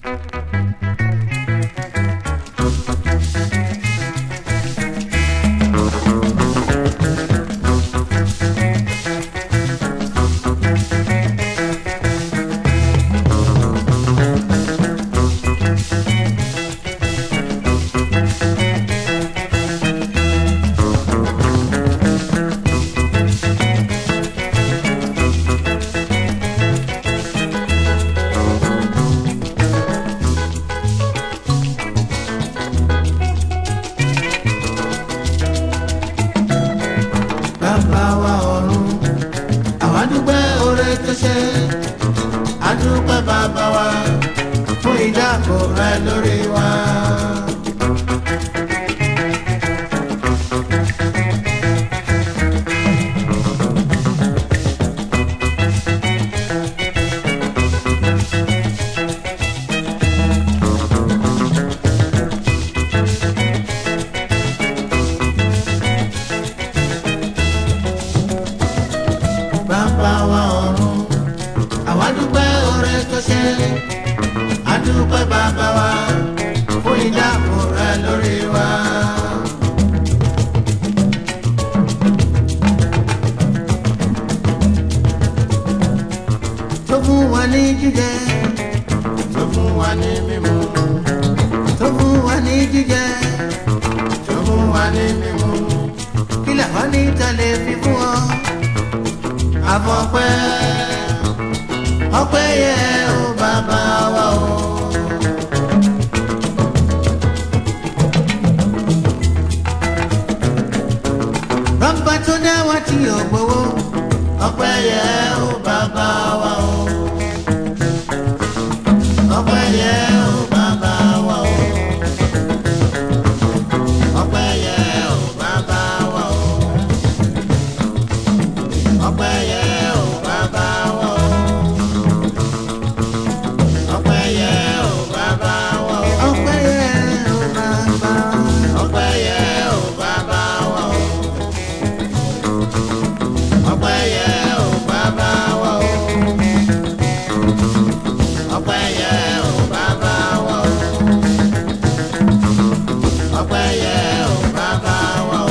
bàbá wa ọ̀run àwa dúpẹ́ oore tó ṣe a dúpẹ́ bàbá wa fún ìdáàbò rẹ lórí wa. bàbá wa ọ̀run àwa dúpẹ́ oore tó ṣe a dúpẹ́ bàbá wa fún ìdáàbò rẹ lórí wa. tó fún wa ní jíjẹ tó fún wa ní mímu tó fún wa ní jíjẹ tó fún wa ní mímu kí làwọn ní tẹ̀lé fi fún ọ àfọ̀pẹ́ ọpẹ́ yẹ ó bàbá wa o. bàbá tó dá wa tí ò gbowó ọpẹ́ yẹ ó bàbá wa o. ọpẹ́ yẹ ó bàbá wa o. ọpẹ́ yẹ ó bàbá wa o ọpẹ́ yẹ ò bàbá wọ ọpẹ́ yẹ ò bàbá wọ ọpẹ́ yẹ ò bàbá ọpẹ́ yẹ ò bàbá wọ ọpẹ́ yẹ ò bàbá wọ ọpẹ́ yẹ ò bàbá wọ ọpẹ́ yẹ ò bàbá wọ.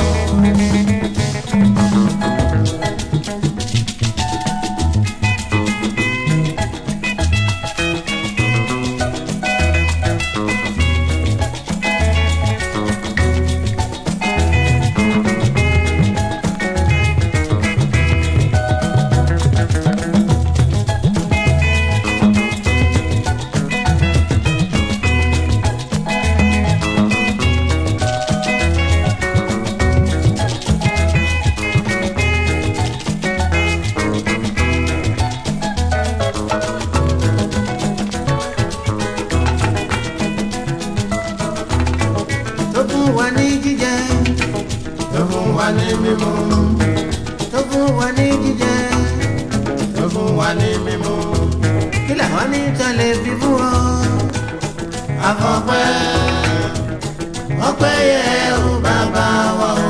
tó fún wa ní jíjẹ tó fún wa ní mímu tó fún wa ní jíjẹ tó fún wa ní mímu kí làwọn ní tẹ̀lé fi fún ọ. àfọ̀pẹ́ ọpẹ́ yẹ ó bàbá wa o.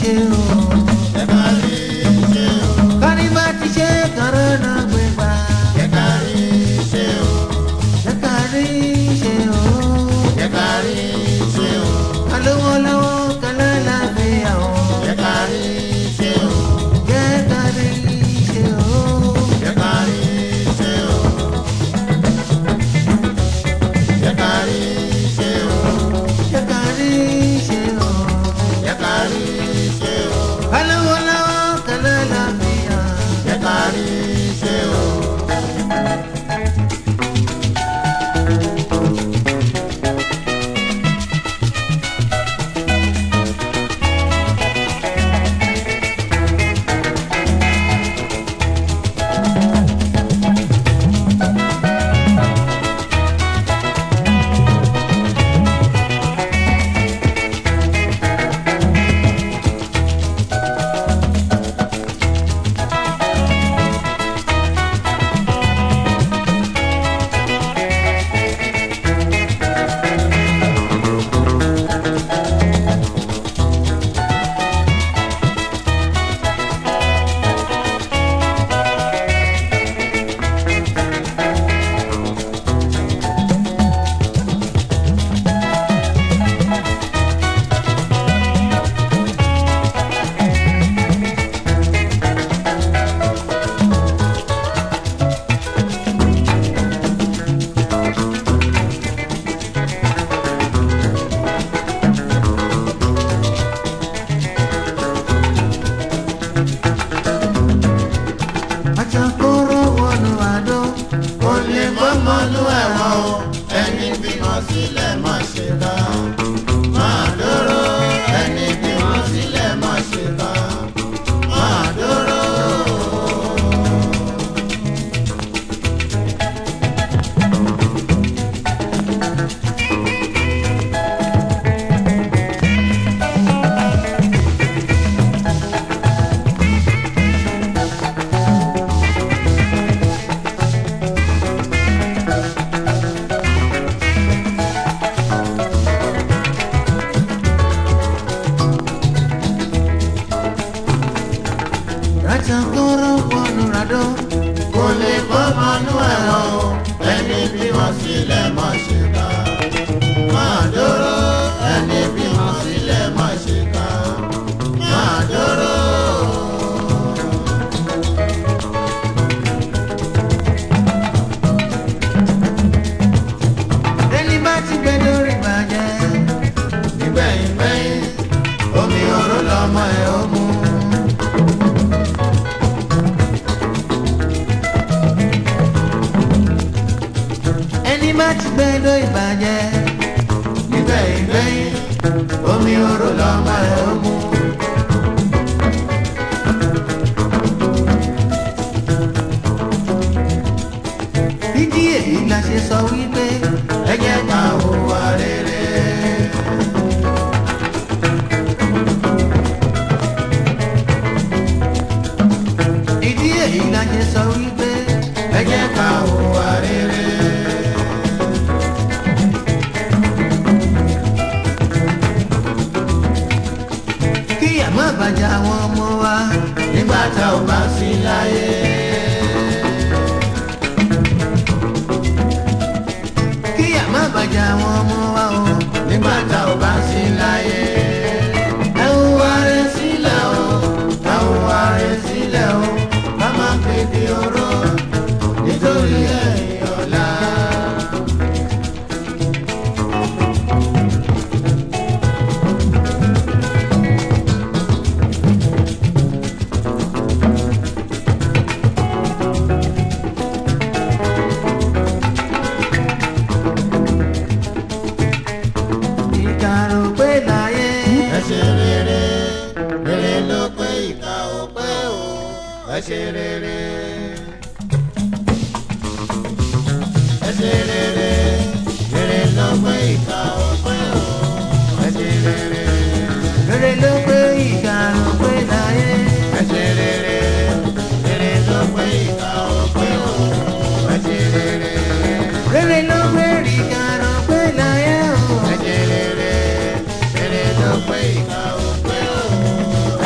ṣe o. Jẹ́ ká rí ṣe o. kárí bá ti ṣe kọ́rọ́ náà gbé gbà. Jẹ́ ká rí ṣe o. jẹ́ ká rí ṣe o. Jẹ́ ká rí ṣe o. alówó lọ́wọ́ kẹlẹ́ láàbíyà o. Jẹ́ ká rí ṣe o. jẹ́ ká rí ṣe o. Jẹ́ ká rí ṣe o. Jẹ́ ká rí ṣe o. jẹ́ ká rí ṣe o. Jẹ́ ká rí ṣe o. alówó lọ́wọ́ kẹlẹ́ láàbíyà. Jẹ́ ká rí ṣe o. àtàkùrọ̀ wọnú àdó. Kò lè mọ́mọ́nú ẹ̀wọ̀n o. Ẹni bímọ sílẹ̀ má ṣe ká. Máa dúró. Ẹni bímọ sílẹ̀ má ṣe ká. Máa dúró. àtàkùrọ̀ wọnú àdó. Kò lè mọ́mọ́nú ẹ̀wọ̀n o. Ẹni bímọ sílẹ̀ má ṣe ká. Máa dúró. Ẹni bímọ sílẹ̀ má ṣe ká. Máa dúró. ẹni bá ti gbé lórí bàjẹ́. Nígbẹ̀yìn gbẹ̀yìn, omi oró lọmọ ẹ̀ ó mu. ẹni bá ti gbé lórí bàjẹ́. Nígbẹ̀yìn gbẹ̀yìn, omi oró lọmọ ẹ̀ ó mu. ìdí èyí la ṣe sọ wípé. Ẹ jẹ́ ká hùwà rere. ìdí èyí la ṣe sọ wípé. Ẹ jẹ́ ká hùwà rere. kí àmọ́ bàjẹ́ àwọn ọmọ wa. Nígbà tá ò bá sí láyé. kí àmọ́ bàjẹ́ àwọn ọmọ wa o. Nígbà tá ò bá sí láyé. Ẹ hùwà rere sílẹ̀ o. Ẹ hùwà rere sílẹ̀ o. Ká má kéde oró nítorí ẹ̀yìn ọ̀la. ìkàrò pé láyé. ẹ ṣe rere rere ló pé ìkà ò pé o ẹ ṣe rere. ẹ ṣe rere rere ló pé ìkà ò pé o ẹ ṣe rere. rere ló pé ìkàrò pé láyé. ẹ ṣe rere rere ló pé ìkà ò pé o ẹ ṣe rere. rere ló pé ìkàrò pé láyé o. ẹ ṣe rere rere ló pé ìkà ò pé o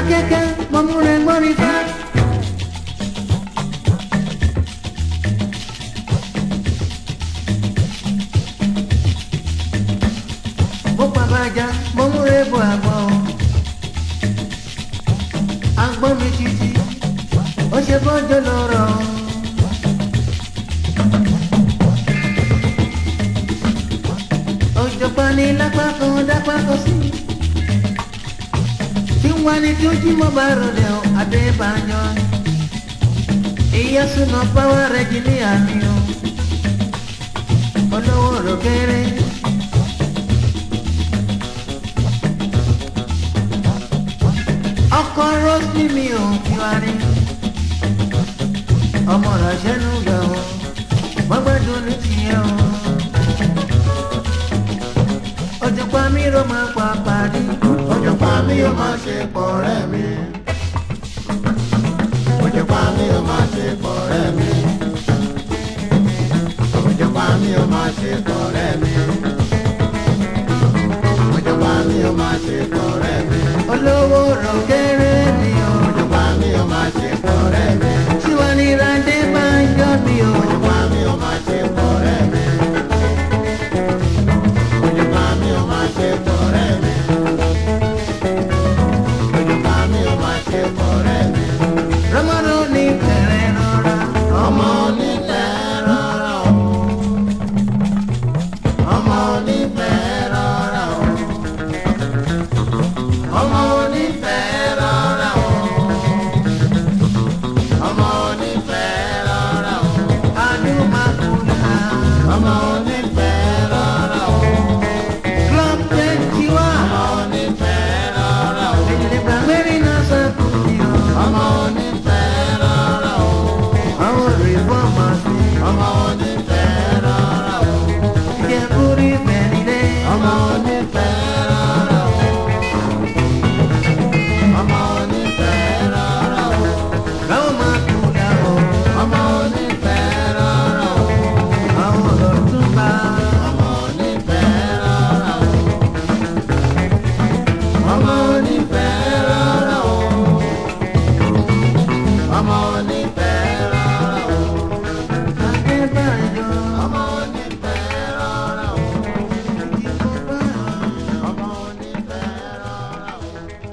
akẹ́kẹ́ mọ́múrẹ́ gbọ́rí fá. mo pàbàjá mọ́múrẹ́ bọ̀ àgbọ̀. agbọ́n mi títí ó ṣe bọ́jọ́ lọ́rọ̀. òjọ̀gbọ́n ní lápá kan dápá kan sí. tí wọ́n ní tí ó jí mọ́ bá rọlẹ̀ o adébánjọ́. ìyá súná pàwọ́ rẹ̀ jí ní àmì o. olówó rò kéré. ọkọ rose ní mi ò fi wá rí. ọmọ rẹ̀ ṣẹ́nu gbà o. mọ́gbẹ́dùn ní tiẹ̀ o ọjọ́ pa mí ló máa pa parí. ọjọ́ pa mí ó máa ṣe pọ̀ rẹ́ mi. ọjọ́ pa mí ó máa ṣe pọ̀ rẹ́ mi. ọjọ́ pa mí ó máa ṣe pọ̀ rẹ́ mi. ọjọ́ pa mí ó máa ṣe pọ̀ rẹ́ mi. olówó rọ̀ kéré ni o. ọjọ́ pa mí ó máa ṣe pọ̀ rẹ́ mi. tiwa ní ìrandé máa ń yọ mí o. ọjọ́ pa mí ó máa ṣe pọ̀ rẹ́ mi. ọjọ́ pa mí ó máa ṣe pọ̀ rẹ́ mi. ọjọ́ pa mí ó máa ṣe pọ̀ rẹ́ mi. rọmọdún ní kẹrẹ rọra. ọmọ onífẹ́ rọra o. ọmọ onífẹ́ rọra o. ọmọ onífẹ́ rọra o. ọmọ onífẹ́ rọra o. adúmákúlá. ọmọ onífẹ́ rọra o. club twenty one. ọmọ onífẹ́ rọra o. ìdìbò mẹ́rin náà sàkóso o. ọmọ onífẹ́ rọra o. àwọn rìfọ́ọ̀mù sí. ọmọ onífẹ́ rọra o. ìjẹkùrí mẹ́rìndé. ọmọ onífẹ́ rọra o. ọmọ onífẹ́ rọra o. rọmọkúlá o. ọmọ onífẹ́ rọra o. àwọn ọ̀túnba. ọmọ onífẹ́ rọra o. ọmọ onífẹ́ rọra o. ọmọ onífẹ́ rọra o. adébáyọ̀. ọmọ onífẹ́ rọra o. ìdìbò bá a. ọmọ onífẹ́ rọra o.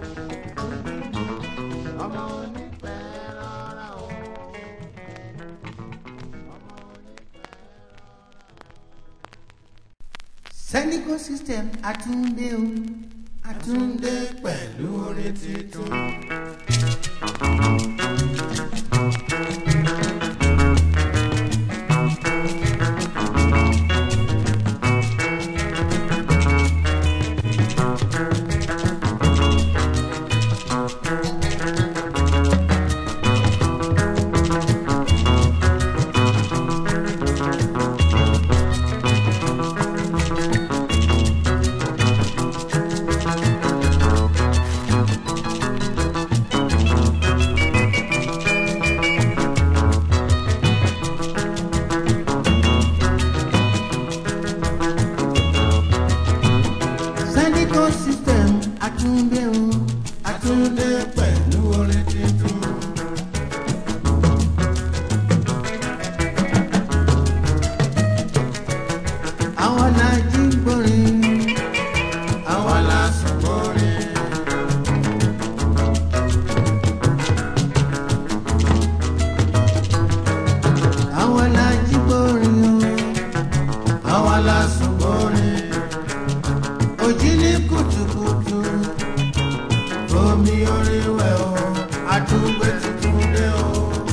ọmọ onífẹ́ rọra o. Sẹ́níkò system àtúndé o. Àtúndé pẹ̀lú orin titun. Sẹ́níkò system àtúndé o. Àtúndé pẹ̀lú orin titun. Àwọn làjí gbòrin. Àwa la sùn kórìn. Àwọn làjí gbòrin o. Àwa la sùn kórìn. Òjì ní kùtùkùtù. Omi orin wẹ̀ o. Àtúgbé tuntun dé o.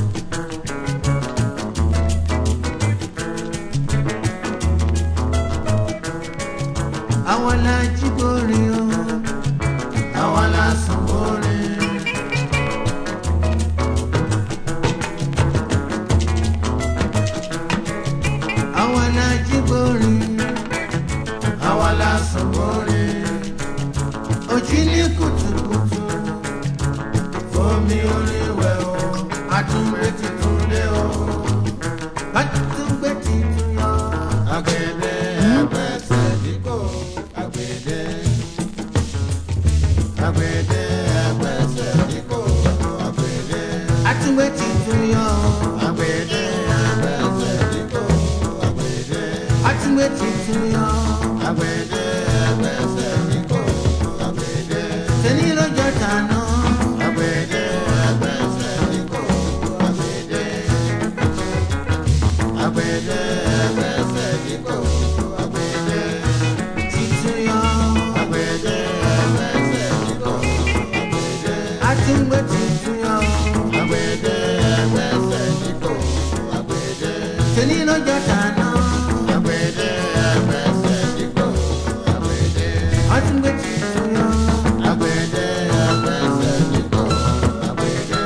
Àwọn làjí gbòrin o. Àwa la sùn kórìn. Àwọn làjí gbòrin. Àwa la sùn kórìn. Òjì ní kùtùkùtù. Omi orin wẹ̀ o. Àtúgbé tuntun dé o. Àtúngbé titun yọ. Agbede ẹgbẹ́ sẹ́díkò. Agbede. Agbede ẹgbẹ́ sẹ́díkò. ti ń gbé tuntun yọ. Agbede ẹgbẹ́sẹ̀ ní kò agbede. tèmi lọ́jọ́ tàná. Agbede ẹgbẹ́sẹ̀ ní kò agbede. wọ́n ti ń gbé tuntun yọ. Agbede ẹgbẹ́sẹ̀ ní kò agbede.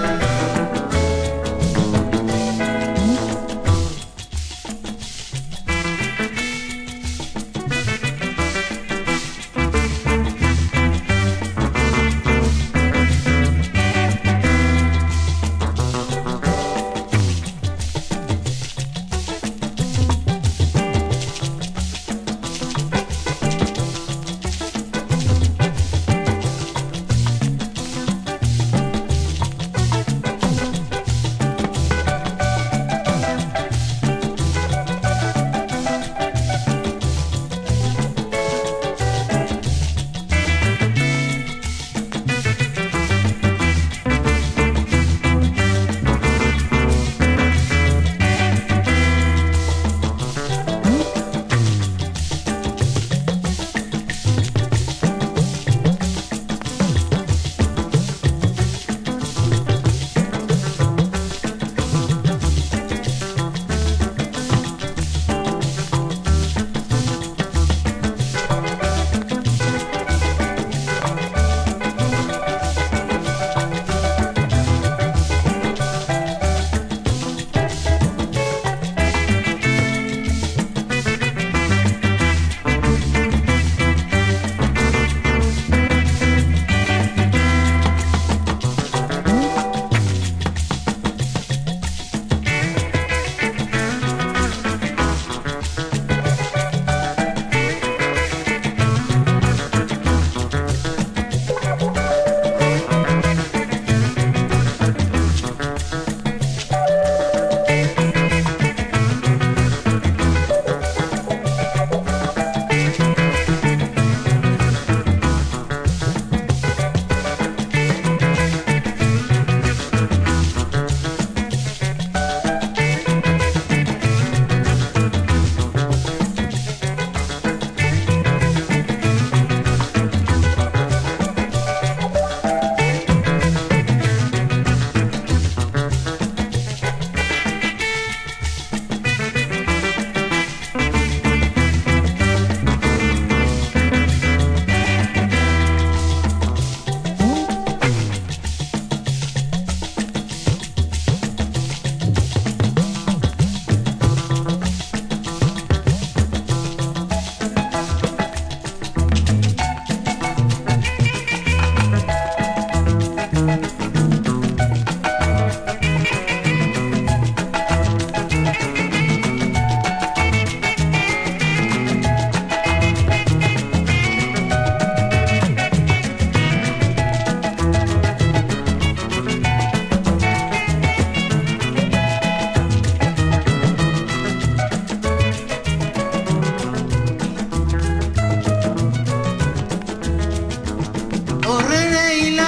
òrèrè ilá.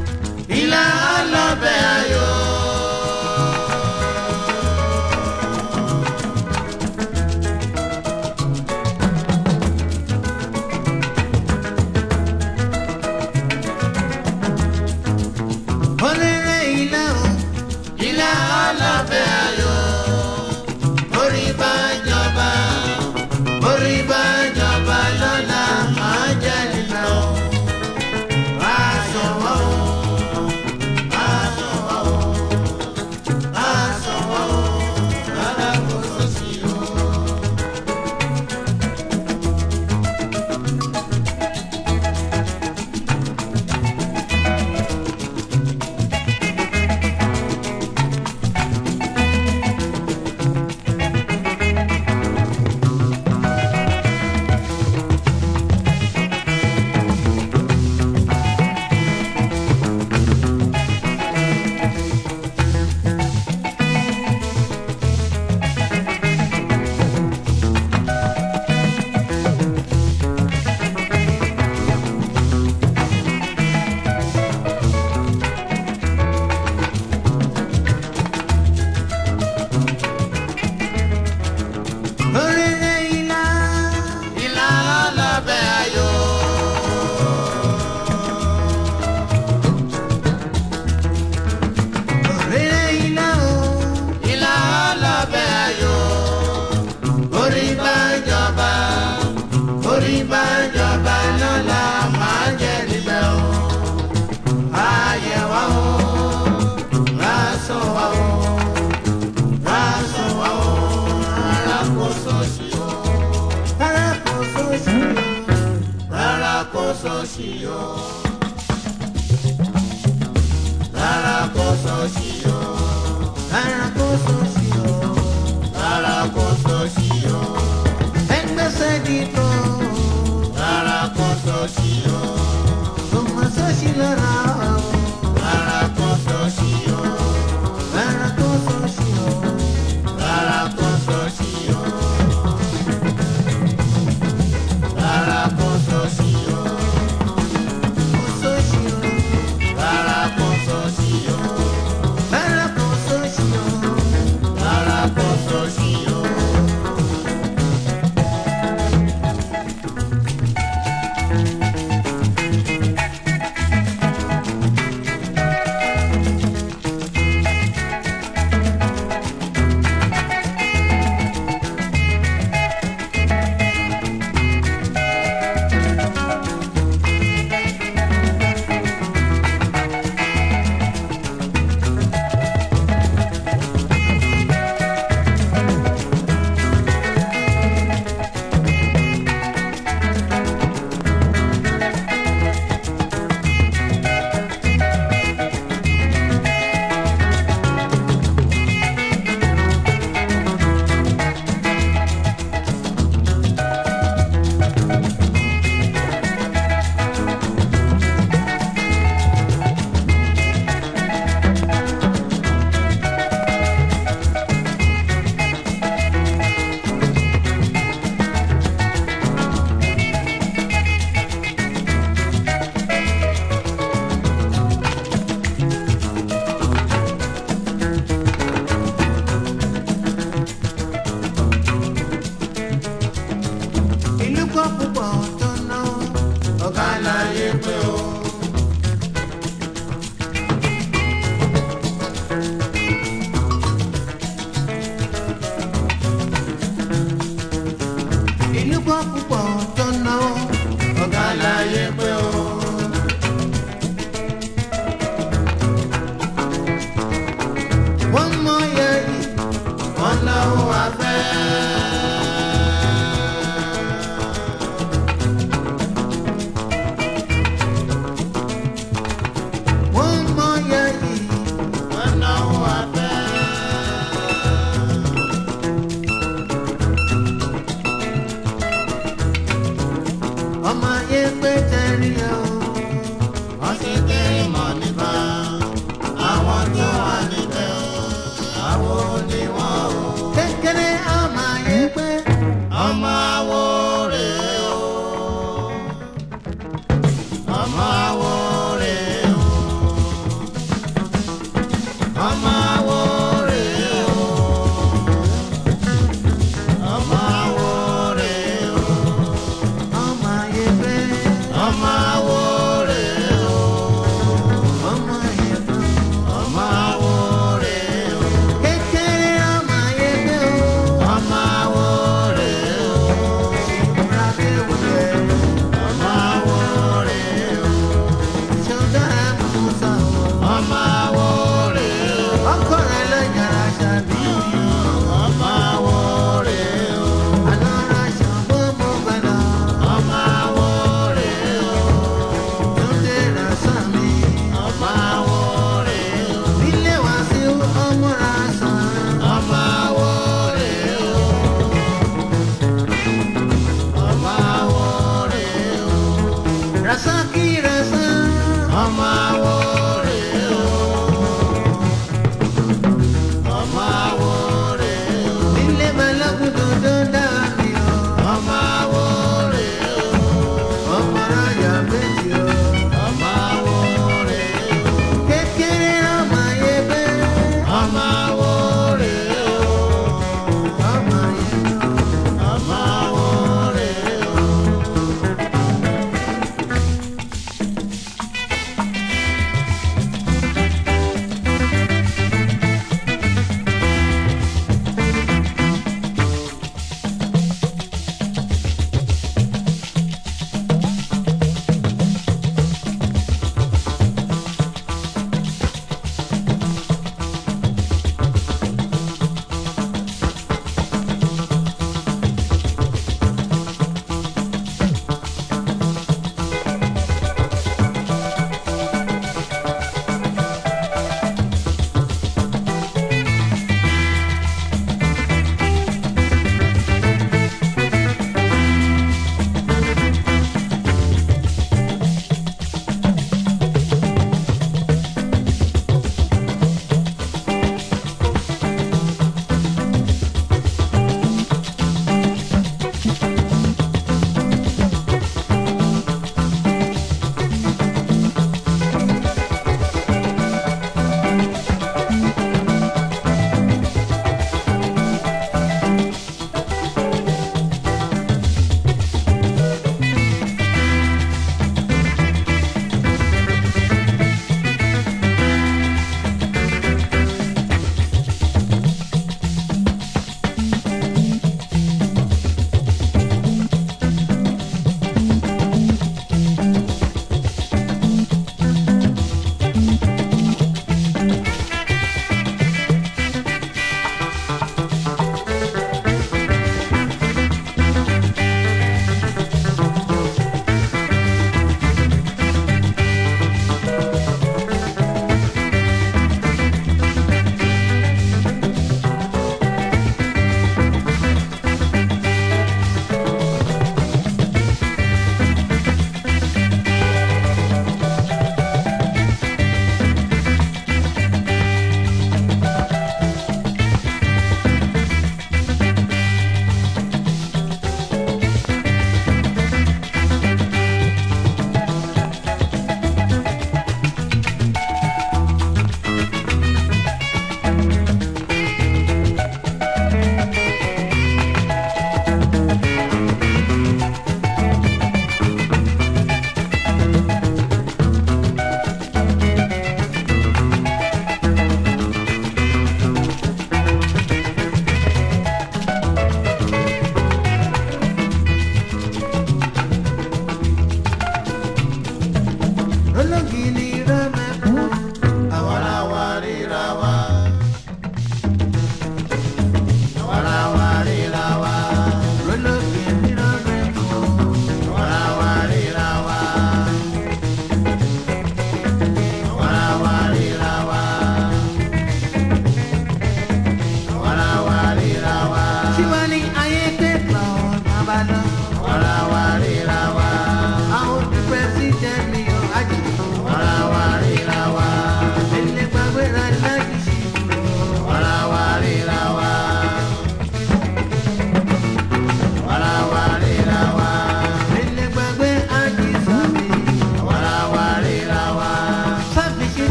Ilá ọlọ́bẹ̀ ayọ̀. òrèrè ilá o. Ilá ọlọ́bẹ̀ ayọ̀. Orí bá jọba. Orí bá jọba lọ́la máa jẹ́ lílọ. Wá sọ́ọ̀ṣì o. rárá kó sọ́ọ̀ṣì o. rárá kó sọ́ọ̀ṣì o. rárá kó sọ́ọ̀ṣì o. ẹgbẹ́sẹ̀ dìbò. rárá kó sọ́ọ̀ṣì o.